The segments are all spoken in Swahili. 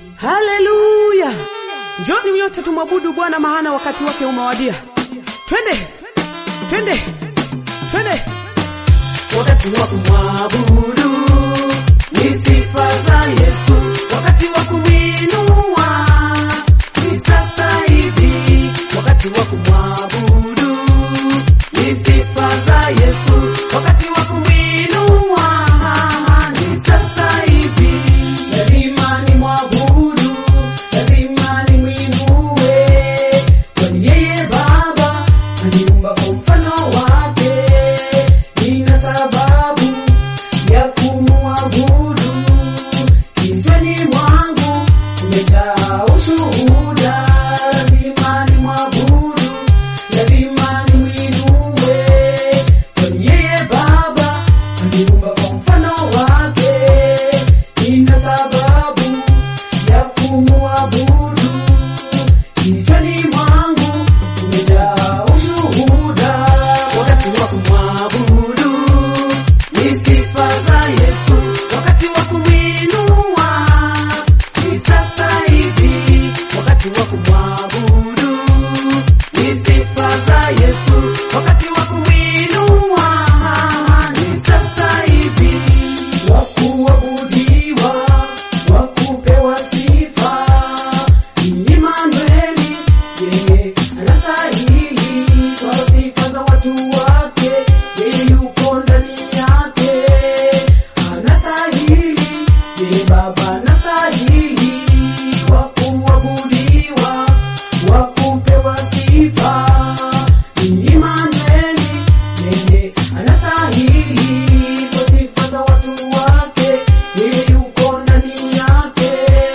haleluya njoni nyote tumwabudu bwana mahana wakati wake umewadia twende twende twende wakati wa kumwabudu ni sifa za Yesu, wakati wa kumwinua ni sasa hivi, wakati wa kumwabudu ni sifa za Yesu, wakati wa kumwinua ni sasa hivi. Lazima ni mwabudu, lazima ni mwinue, kwani yeye Baba aliumba kwa mfano wake, nina sababu ya kumwabudu. Kichwani mwangu kumejaa ushuhuda, lazima ni mwabudu, lazima ni mwinue, kwani yeye Baba aliumba kwa mfano wake, nina sababu ya kumwabudu. Kichwani mwangu kumejaa ushuhuda, wakati wa kumwabudu ni sifa za Yesu, wakati wa kumwinua ni sasa hivi, wakati wa kumwabudu ni sifa za Yesu, wakati wa kumwinua ni sasa hivi, wa kuabudiwa, wa kupewa sifa ni Imanueli, yeye anastahili kwa sifa za watu wake, yeye yuko ndani yake, anastahili, yeye Baba anastahili wa kuabudiwa, wa kupewa sifa ni Imanueli, yeye anastahili kwa sifa za watu wake, yeye yuko ndani yake,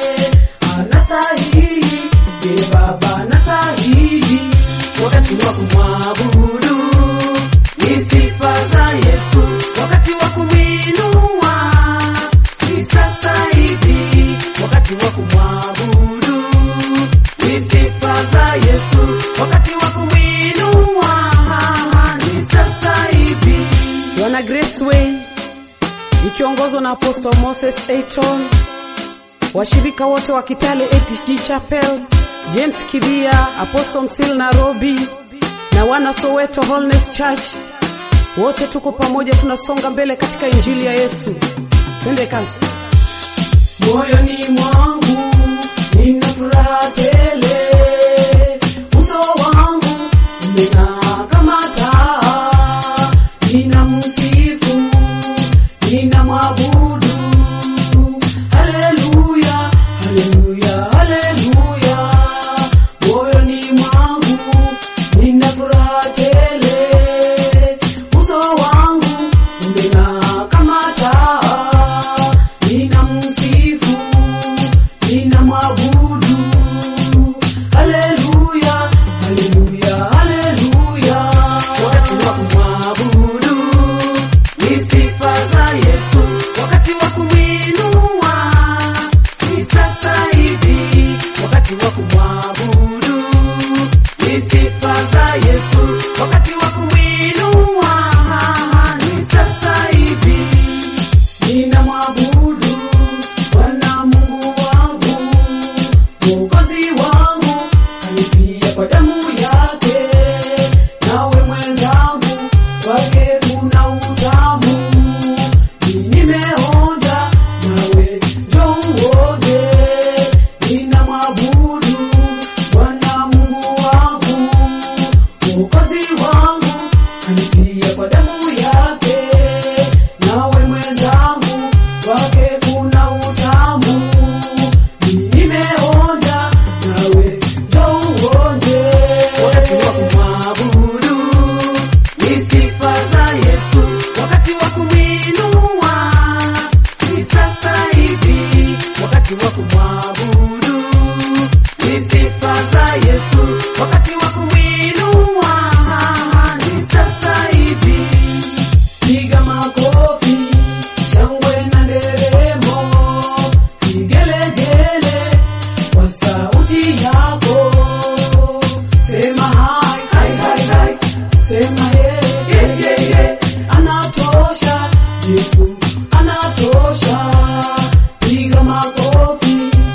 anastahili, yeye Baba anastahili, wakati wa kumwabudu ni sifa za Yesu, wakati wa kumwinua ni sasa hivi, wakati wa kumwabudu ni sifa za Yesu, wakati wa kumwinua ni sasa hivi. Bwana Grace Way ikiongozwa na Apostle Moses Ayton, washirika wote wa Kitale ATG Chapel, James Kidhia, Apostle Msil Nairobi na wana Soweto Holiness Church, wote tuko pamoja, tunasonga mbele katika injili ya Yesu. Twende kasi. moyoni mwangu nina furaha tele, uso wangu umeng'aa kama taa, nina msifu, nina mwabudu. Haleluya, haleluya, haleluya, moyoni mwangu nina furaha tele, uso wangu umeng'aa kama taa, nina msifu, nina mwabudu. Haleluya, haleluya, haleluya, wakati wa kumwabudu ni sifa za Yesu, wakati wa kumwinua ni sasa hivi, wakati wa kumwabudu ni sifa za Yesu, wakati wa kumwinua ni sasa hivi. Nina mwabudu Bwana Mungu wangu, Mwokozi wangu, alifia kwa damu yake, nawe mwenzangu, kwake kuna utamu. Mimi nimeonja, nawe njoo uonje. Nina mwabudu Bwana Mungu wangu, Mwokozi wangu, alifia kwa damu yake, nawe mwenzangu, kwake kuna utamu. Mimi nimeonja, nawe njoo uonje. Wakati wa kumwabudu ni sifa za Yesu, wakati wa kumwinua ni sasa hivi, wakati wa kumwabudu ni sifa za Yesu, wakati wa kumwinua ni sasa hivi. Piga makofi, shangwe na nderemo, vigelegele kwa sauti yako. Sema hai, hai, hai, hai. Sema ye, ye, ye, ye. Anatosha, Yesu anatosha. Piga makofi,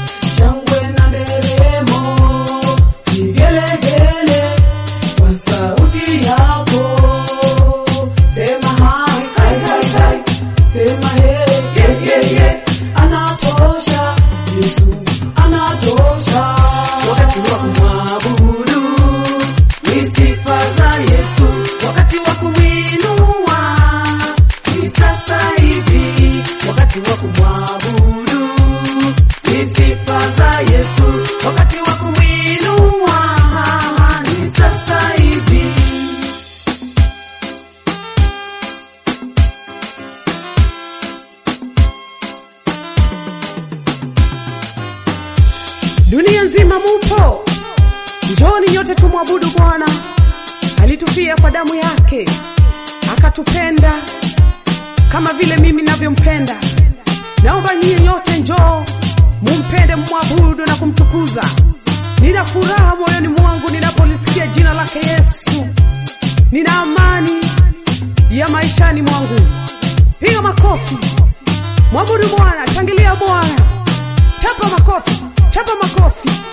dunia nzima mupo, njoni nyote tumwabudu Bwana. Alitufia kwa damu yake, akatupenda kama vile mimi navyompenda. Naomba nyie nyote njoo mumpende, mumwabudu na kumtukuza. Nina furaha moyoni mwangu ninapolisikia jina lake Yesu, nina amani ya maishani mwangu. Piga makofi, mwabudu Bwana, shangilia Bwana, chapa makofi, chapa makofi.